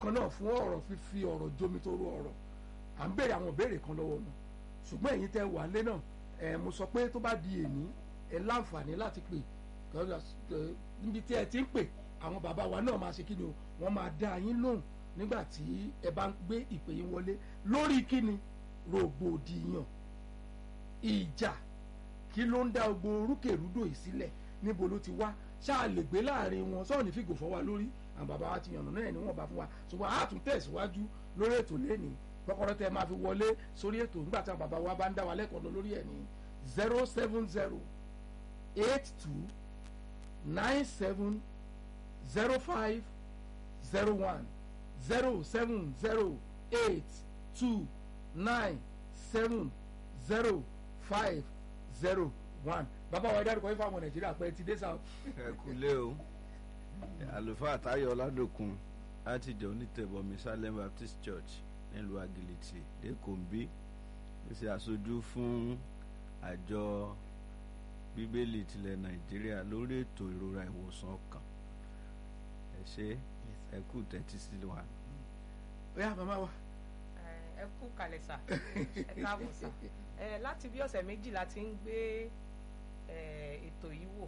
kan náà fún ọ̀rọ̀ fífi ọ̀rọ̀ jomi tó rú ọ̀rọ̀ à ń béèrè àwọn ìbéèrè kan lọ́wọ́ wọn ṣùgbọ́n ẹ̀yin tẹ́ wà lé náà ẹ̀ mo sọ pé tó bá di èní ẹ láǹfààní láti pè níbi tí ẹ ti ń pè àwọn bàbá wa náà máa ṣe kí ni o wọ́n máa dá yín lóhùn nígbà tí ẹ bá ń gbé ìpè yín wọlé lórí kí ni rògbòdìyàn ìjà kí ló ń dá gbogbo orúkèrúdò yìí sílẹ̀ níbo ló ti wá ṣáà lè gbé láàrin wọn sọ́ọ̀ ní fìgò fọ́ wa lórí àwọn bàbá wa ti yànnà náà ni wọ́n bá fún wa ṣùgbọ́n a tún tẹ̀síwájú lórí ètò lẹ́nìí kọ́kọ́rọ́ tẹ máa fi wọlé sórí ètò nígbà tí àwọn bàbá wa bá ń dá wa lẹ́kọ̀ọ́ lọ lórí ẹ̀ ní zero seven zero eight two nine seven zero five zero one zero seven zero eight two nine seven zero five zero one bàbá wa dárúkọ yín fáwọn nàìjíríà pé ti dé sáà. ẹ kúlé o àlùfáà táyọ̀ ọládòkun láti jẹ́ onítẹ̀bọmi salem baptist church nílùú agility lẹ́kọ̀ọ́ ń bí ó ṣe aṣojú fún àjọ bíbélì tilẹ̀ nàìjíríà lórí ètò ìrora ìwòsàn ọkàn ẹ ṣe ẹ kú tẹ́tí sí wa. ó yá màmá wa. ẹ kú kalẹ̀ sà ẹ káàbọ̀ sà láti bí ọ̀sẹ̀ méjì la ti ń gbé ètò yìí wò.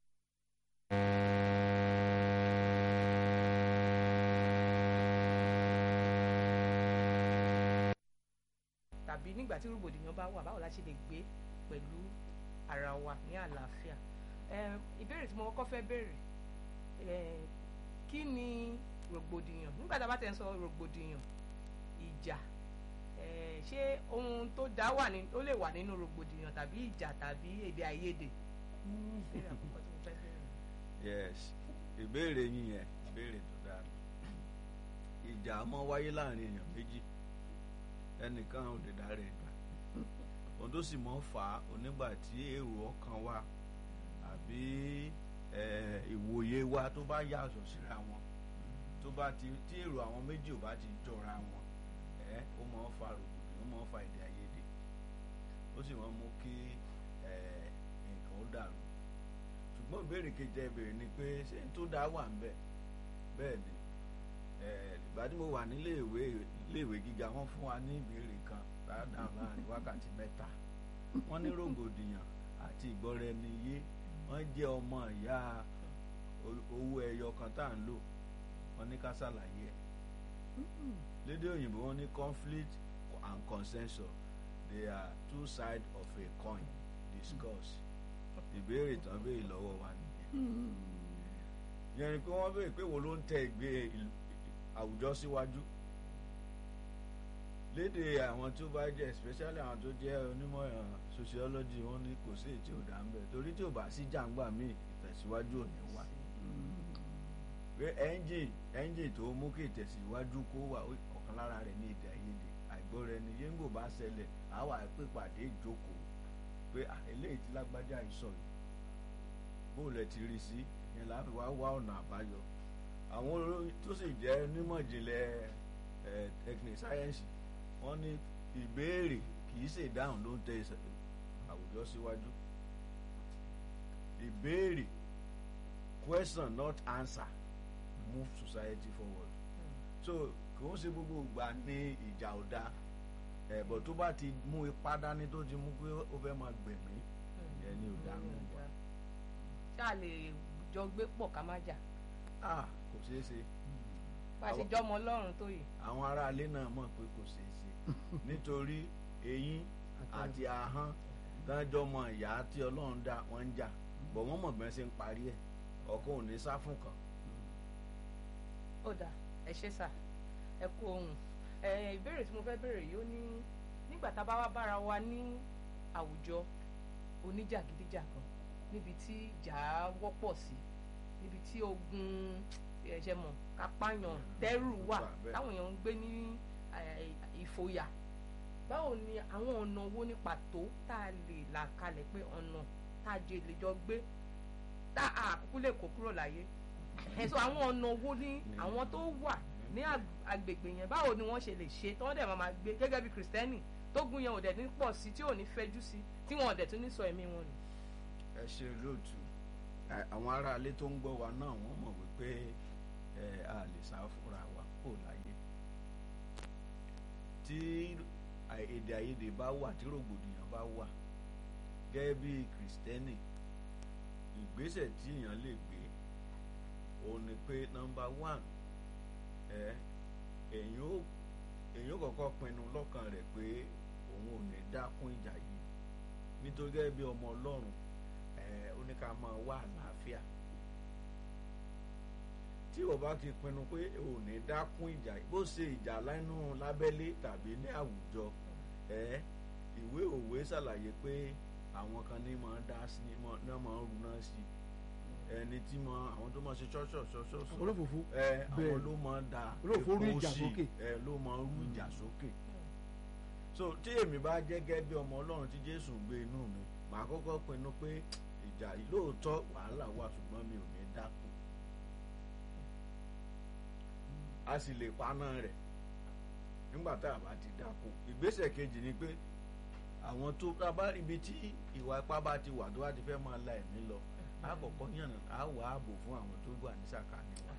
tàbí nígbà tí rògbòdìyàn bá wà báwo la ṣe lè gbé pẹ̀lú ara wa ní àlàáfíà ìbéèrè tí mo kọ́kọ́ fẹ́ béèrè kí ni rògbòdìyàn nígbà tá a bá tẹ̀ ń sọ rògbòdìyàn ìjà ṣé ohun tó dá wà ní ó lè wà nínú rògbòdìyàn tàbí ìjà tàbí èdè àìyedè ìbéèrè àkọ́kọ́ tí mo fẹ́ béèrè. yes ìbéèrè yín yẹn ìbéèrè tó dáa ìjà máa wáyé láàrin èèyàn méjì ẹnìkan ò lè dá rẹ̀ gbà ohun tó sì mọ́ fà á onígbà tí èrò ọkàn wa àbí ìwòye wa tó bá yàtọ̀ síra wọn tó bá ti tí èrò àwọn méjì ò bá ti jọra wọn ẹ ó mọ́ fa rògbòdì ó mọ́ fa èdè àìyedè ó sì mọ́ mú kí nǹkan ó dàrú ṣùgbọ́n ìbéèrè kejì ìbéèrè ni pé ṣé n tó dá wà ń bẹ̀ bẹ́ẹ̀ ni ìgbà tí mo wà nílé ìwé ilé ìwé gíga wọ́n fún wa ní ìbéèrè kan dáadáa láàrin wákàtí mẹ́ta wọ́n ní rògbòdìyàn àti ìgbọ́ra-ẹni-yé wọ́n jẹ́ ọmọ ìyá owó ẹyọ kan tá à ń lò wọ́n ní ká ṣàlàyé ẹ̀ lédè òyìnbó wọ́n ní conflict and consensus they are two sides of a coin discuss ìbéèrè tán béèrè lọ́wọ́ wa nìyẹn yẹn ni pé wọ́n béèrè pé wo ló ń tẹ ìgbé àwùjọ síwájú lédè àwọn tó bá jẹ́ especially àwọn tó jẹ́ onímọ̀ sociology wọ́n ní kò sí èyí tí ò dá ń bẹ̀ torí tí ò bá sí jàǹgbà míì ìtẹ̀síwájú ò ní wà pé engine engine tó mú kí ìtẹ̀síwájú kó wà ọ̀kan lára rẹ̀ ní èdè àìyedè àìgbọ́ra ẹni yéńgò bá ṣẹlẹ̀ àwa pèpàdé ìjókòó pé eléyìí tí lágbájá yìí sọ yìí bóòlù ẹ̀ ti rí sí yẹn láti wá wá ọ̀nà àbáyọ àwọn tó sì jẹ́ onímọ̀ ìjìnlẹ̀ technique science wọ́n ní ìbéèrè kì í ṣe ìdáhùn ló ń tẹ àwùjọ síwájú ìbéèrè question not answer move society forward so kò ń ṣe gbogbo ìgbà ní ìjà ọ̀dà ẹ̀bọ̀ tó bá ti mú ipá dání tó ti mú pé ó fẹ́ máa gbẹ̀mí ìyẹn ni ò dáhùn wá. ṣáà lè jọ gbé pọ̀ ká má jà. ah kò ṣeé ṣe. bá a ṣe jọmọ ọlọ́run tó yìí. àwọn aráalé náà mọ̀ pé kò ṣeé ṣe nítorí eyín àti ahọ́n dájọ́ mọ ìyá tí ọlọ́run dá wọ́n ń jà bọ̀ wọ́n mọ̀ bẹ́ẹ̀ ṣe ń parí ẹ̀ ọkọ ò ní sá fún kan. ó dà ẹ ṣe sà ẹ kú ohun ìbéèrè tí mo fẹ́ béèrè yìí ó ní nígbà tá a bá wá bára wa ní àwùjọ oníjàgídíjàgan níbi tí ìjà wọ́pọ̀ sí níbi tí ogun ẹ̀ṣẹ̀ mọ̀ kápáyàn tẹ́rù wà táwọn èèyàn ń gbé ní ìfòyà báwo ni àwọn ọ̀nà wo ní pàtó tá a lè là kalẹ̀ pé ọ̀nà tá a jẹ lè jọ gbé tá a àkókò lè kó kúrò láyé ẹ̀sọ́ àwọn ọ̀nà wo ní àwọn tó wà ní agbègbè yẹn báwo ni wọ́n ṣe lè ṣe tí wọ́n dẹ̀ máa gbé gẹ́gẹ́ bí kìrìsìtẹ́nì tó gun yẹn ò dẹ̀ ní pọ̀ sí tí ò ní fẹ́jú sí tí wọn ò dẹ̀ tún ní sọ ẹ̀mí wọn nù. ẹ ṣe lóòtú àwọn aráalé tó ń gbọ́ wa náà wọ́n mọ̀ wípé a lè sá fúnra wa kó láyé tí àì- èdè àìyedè bá wà tí rògbòdìyàn bá wà gẹ́gẹ́ bí kìrìsìtẹ́nì ìgbésẹ̀ tí èèyàn lè gbé òun ni pé nọ́mbà one ẹ èyàn ó èyàn ó kọ́kọ́ pinnu lọ́kàn rẹ̀ pé òun ò ní dákún ìjà yìí nítorí gẹ́gẹ́ bí ọmọ ọlọ́run ẹ ó ní ká máa wá àlàáfíà tí o bá ti pinnu pé ò ní dákún ìjà yìí bó ṣe ìjà lẹ́nu lábẹ́lé tàbí ní àwùjọ ẹ ìwé òwe ṣàlàyé pé àwọn kan ní máa dá sí ní máa ní máa ń runá sí ẹni tí mọ àwọn tó máa ṣe ṣọ́ṣọ́ ṣọ́ṣọ́ àwọn olófòfó ẹ àwọn Bẹ́ẹ̀. ló máa ń da Olóòfó rú epo ìjà sí, sókè. ẹ ló máa ń rú ìjà sókè so tí èmi bá jẹ́ gẹ́gẹ́ bí ọmọ ọlọ́run tí jésù gbé inú mi màá kọ́kọ́ pinnu pé ìjà yìí lóòótọ́ wàhálà wà ṣùgbọ́n mi ò ní dákun a sì lè paná rẹ̀ nígbà tá a bá ti dákun ìgbésẹ̀ kejì ni pé àwọn tó tá a bá rí ibi tí ìwà ipá bá ti wà tó bá ti fẹ́ máa la ẹ̀mí lọ á kọ́kọ́ yànnà á wà ààbò fún àwọn tó wà ní sàkání wa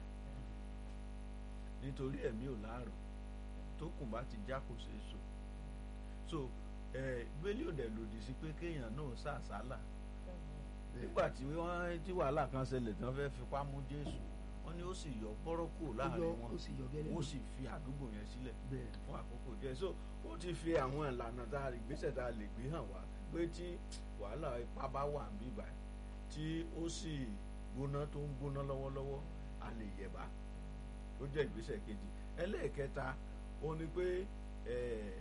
nítorí ẹ̀mí ò láàrọ̀ tó kùn bá ti já kò ṣeé so so ẹ gbélé òdẹ lòdì sí pé kéèyàn náà sàsálà nígbà tí wọ́n tí wàhálà kan ṣẹlẹ̀ tí wọ́n fẹ́ fipá mú jésù wọ́n ní ó sì yọ bọ́rọ́ kúrò ó yọ láàrin wọn ó sì yọ gẹ́lẹ́ wọ́n sì fi àdúgbò yẹn sílẹ̀ bẹ́ẹ̀ fún àkókò díẹ̀ so ó ti fi àwọn ìlànà tá a ìgbésẹ̀ tá a lè gbé hàn wá pé tí wàhálà ipá bá wà ń bíbà tí ó sì gbóná tó ń gbóná lọ́wọ́lọ́wọ́ a lè yẹ̀bá ó jẹ́ ìgbésẹ̀ kejì ẹlẹ́ẹ̀kẹta ó ní pé eh,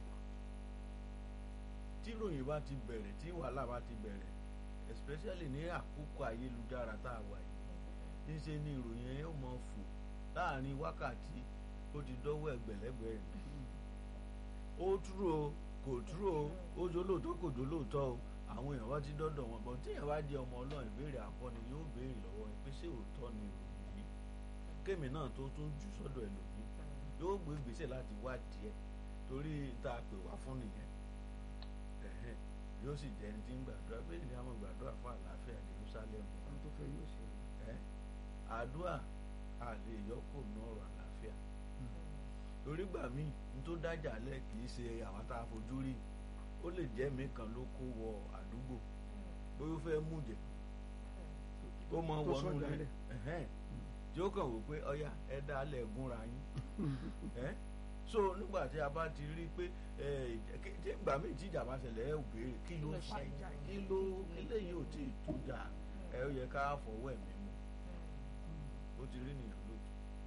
tí ìròyìn bá ti bẹ̀rẹ̀ tí wàhálà bá ti bẹ̀rẹ̀ especially ní àkókò ayélujára tá a wà yìí níṣe ni ìròyìn yẹn yóò mọ fò láàrin wákàtí ó ti dọ́wọ́ ẹgbẹ̀lẹ́gbẹ̀ ó dúró kò dúró ó jólóòtọ́ kò jólóòtọ́ o àwọn èèyàn bá ti dọ́dọ̀ wọn bọ̀ tí èèyàn bá jẹ́ ọmọ ọlọ́run ìbéèrè àkọ́ni yóò béèrè lọ́wọ́ ẹ pé ṣé òótọ́ ni ìròyìn yìí kémi náà tó tún jù sọ́dọ̀ ẹlòmíì yóò gbé ìgbésẹ̀ láti wádìí ẹ̀ torí tá a pè wá fún nìyẹn ẹ̀hẹ́n, yóò sì jẹ́ ẹni tí ń gbàdúrà pé ní àwọn gbàdúrà fún àlàáfíà Jerusalem àwọn tó fẹ́ yóò ṣe ẹ àdúrà a lè yọkò ní ọ̀rọ̀ àlàáfíà torí gbà míì ní tó dájà lẹ kì í ṣe àwọn tá a fojú rí ó lè jẹ́ mi kan ló kó wọ àdúgbò bóyá ó fẹ́ mú jẹ ó mọ Tó wọnú sọ̀dà ilé lẹ̀. ẹ̀hẹ́n, tí ó kàn wò pé ọyá ẹ dá lẹ̀ gúnra yín ẹ so nígbà tí a bá ti rí i pé ẹ ìjà- kí- tí ìgbà míì tí ìjà bá ṣẹlẹ̀ ẹ ò béèrè kí ló ló fa ṣe? ìjà kí ló eléyìí ò tí ì tó jà ẹ ó yẹ ká fọwọ́ ẹ̀mí mu ó ti rí nìyẹn lójú.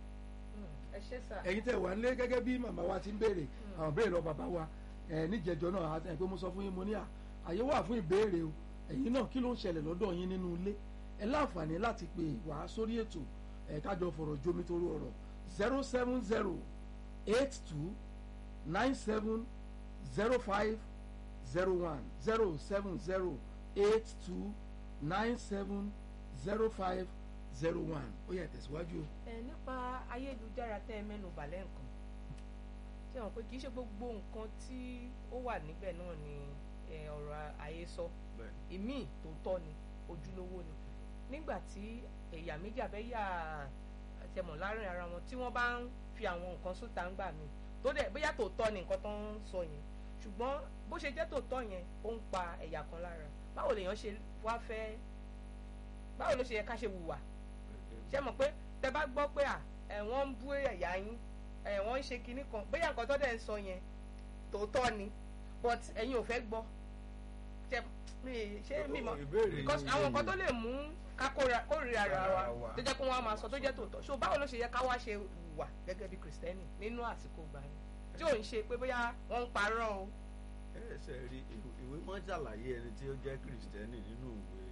ẹ ṣé sà ẹ̀yin tẹ́ wà nílé gẹ́gẹ́ bí màmá wa ti ń béèrè àwọn béèrè lọ bàbá wa ẹ níjẹjọ náà àti ẹ pé mo sọ fún yín mo ní à àyè wà fún ìbéèrè o ẹ̀yin náà kí ló ń ṣẹlẹ̀ lọ́dọ̀ yín nínú ilé ẹ láǹfààní láti pè wá sórí ètò ẹ kájọ fọ̀rọ̀ jomi torí ọ̀rọ̀ zero seven zero eight two nine seven zero five zero one zero seven zero eight two nine seven zero five zero one ó yá tẹ̀síwájú o. ẹ nípa ayélujára tẹ́ ẹ mẹ́nu bà lẹ́ǹkan ṣé wọn pé kì í ṣe gbogbo nǹkan tí ó wà níbẹ̀ náà ni ẹ, ọ̀rọ̀ àhesọ bẹ́ẹ̀ ìmíì tòótọ́ ni ojúlówó ni nígbà tí ẹ̀yà méjì àbẹ́yà àtẹmọ̀ láàrin ara wọn tí wọ́n bá ń fi àwọn nǹkan sóta ń gbà mí tó dẹ̀ bóyá tòótọ́ ni nǹkan tó ń sọ yẹn ṣùgbọ́n bó ṣe jẹ́ tòótọ́ yẹn ó ń pa ẹ̀yà kan lára báwo lèèyàn ṣe wá fẹ́ báwo ló ṣe yẹ ká ṣe hùwà ṣé mọ̀ pé tẹ bá gbọ́ pé à ẹ̀ wọ́n ń bú ẹ̀yà yín ẹ̀ wọ́n ń ṣe kinní kan bóyá nǹkan tó dẹ̀ ń sọ yẹn tòótọ́ ni but ẹ̀yin ò fẹ́ gbọ́ ṣe mi ṣé mi mọ̀ ìbéèrè because yín àwọn yé nǹkan tó mi. lè mú ká kóra- kórìíra ara wa Ara wa. tó jẹ́ pé wọ́n á máa sọ tó jẹ́ tòótọ́ so báwo ló ṣe yẹ ká wá ṣe wà gẹ́gẹ́ bí kìrìsìtẹ́nì nínú àsìkò gbà yẹn tí ò ń ṣe pé bóyá wọ́n ń parọ́ o ẹ ṣe rí ìwé- ìwé mọ́ ṣàlàyé ẹni tí ó jẹ́ kìrìsìtẹ́nì nínú ìwé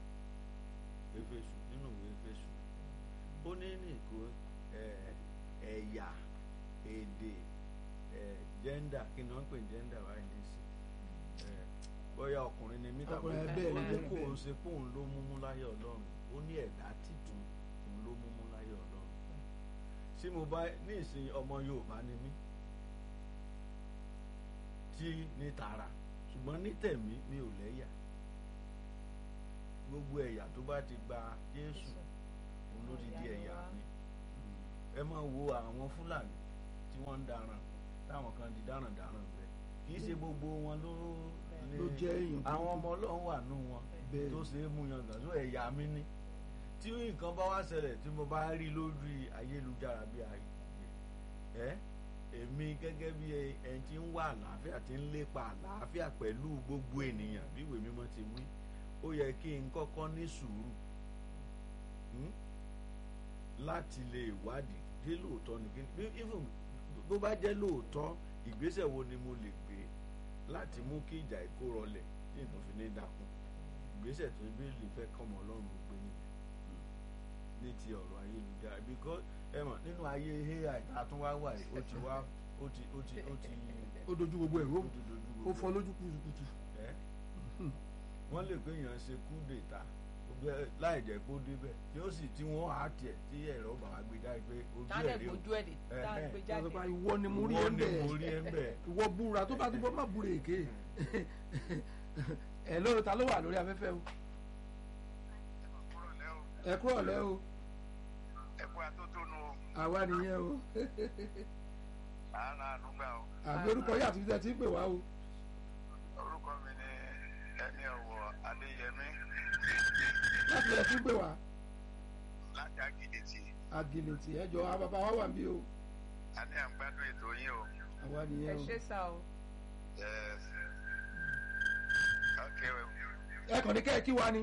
Éfésù nínú ìwé Éfésù ó ní nìkó ẹ, ẹ̀yà èdè ẹ, gẹ́ndà kí ni wọ́n ń pè ní gẹ́ndà wáyé nísì ẹ, bóyá ọkùnrin ni mí tàbí Ọkùnrin, bẹ́ẹ̀ ó ni, ní bẹ́ẹ̀ kò ni. ń ṣe pé òun ló múmú láyé Ọlọ́run ó ní ẹ̀dá títun òun ló múmú láyé Ọlọ́run tí mo bá ní ìsìn ọmọ Yorùbá ni mí tí ní tara ṣùgbọ́n ní tẹ̀mí mi ò lẹ́yà gbogbo ẹ̀yà tó bá ti gba Jésù òun ló ti di ẹ̀yà mi ẹ máa wo àwọn Fúlàní tí wọ́n ń daran táwọn kan di dáràndáràn bẹ́ẹ̀ kì í ṣe gbogbo wọn ló ló jẹ́ èèyàn àwọn ọmọ ọlọ́run wà nù wọn Bẹ́ẹ̀. tó ṣe é mú yan gàn so ẹ̀yà mi ní tí nǹkan bá wá ṣẹlẹ̀ tí mo bá rí lórí ayélujára bí ayé ẹ èmi gẹ́gẹ́ bí ẹni tí ń wá àlàáfíà tí ń lépa àlàáfíà pẹ̀lú gbogbo ènìyàn bí ìwé mímọ́ ti wí ó yẹ kí n kọ́kọ́ ní sùúrù hmm? láti lè wádìí dé lóòótọ́ ni kí ni even bó bá jẹ́ lóòótọ́ ìgbésẹ̀ wo ni mo lè gbé láti mú kí ìjà ìkó rọlẹ̀ tí nǹkan fi ní dákun ìgbésẹ̀ tó bí lè fẹ́ kọ́mọ ọlọ́run gbé ní ní ti ọ̀rọ̀ ayélujára because ẹ mọ̀ nínú ayé ai àtúnwá wà yìí ó ti wá ó ti ó ti ó ti ó dojú gbogbo ẹ̀rú ó ti dojú ó gbogbo fọ́ lójú kùtùkùtù ẹ wọ́n lè pé èèyàn ṣe kú dèta láì jẹ́ kó débẹ̀ tí ó sì tí wọ́n á tiẹ̀ tí ẹ̀rọ bàbá gbé jáde pé ojú tálẹ̀ ẹ̀ rí o gbójú ẹ̀ lè tá a Ẹ̀hẹ́. gbé wọ́n jáde sọ pé ìwọ ni mo rí Ìwọ ẹ̀ ń ni mo rí bẹ̀ ẹ̀ ń bẹ̀. ìwọ búra tó bá tó bọ́ má búra èké ẹ̀ lóru ta ló wà lórí afẹ́fẹ́ o ẹ kúrò lẹ́ o ẹkú atótónu àwa nìyẹn o àánà àdúgbà o àbí orúkọ yìí àti títẹ̀ tí ń pè wá o orúkọ mi ni ẹni ọ̀wọ̀ adéyẹmí láti ẹ̀ tí ń pè wá láti àgìdìtì àgìlìtì ẹjọ́ àwọn bàbá wa wà ń bí o a ní àgbádùn ètò yín o àwa ẹ nìyẹn o ṣe sá o Yes. ok ẹ kàn ní kẹ́ ẹ kí wa ni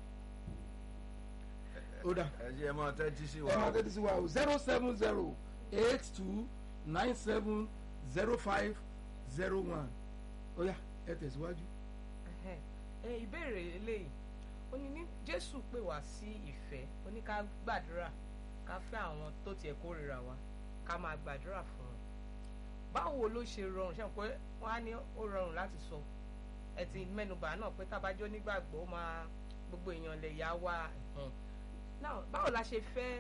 ó dà ẹ jẹ́ ẹ máa tẹ́tí sí wa ẹ máa o. tẹ́tí sí wa o zero seven zero eight two nine seven zero five zero one ó yá ẹ tẹ̀síwájú. Ẹhẹ́. ẹ ìbéèrè eléyìí ó ní ní jésù pè wá sí ìfẹ́ ó ní ká gbàdúrà ká fẹ́ àwọn tó tiẹ̀ kórìíra wa ká máa gbàdúrà fún wọn báwo ló ṣe rọrùn ṣe pé wọ́n á ní ó rọrùn láti sọ ẹ ti mẹ́nubà náà pé tábàjọ́ nígbàgbọ́ ó máa gbogbo èèyàn lè yá wa ẹ̀hẹ́n. Now, báwo la ṣe fẹ́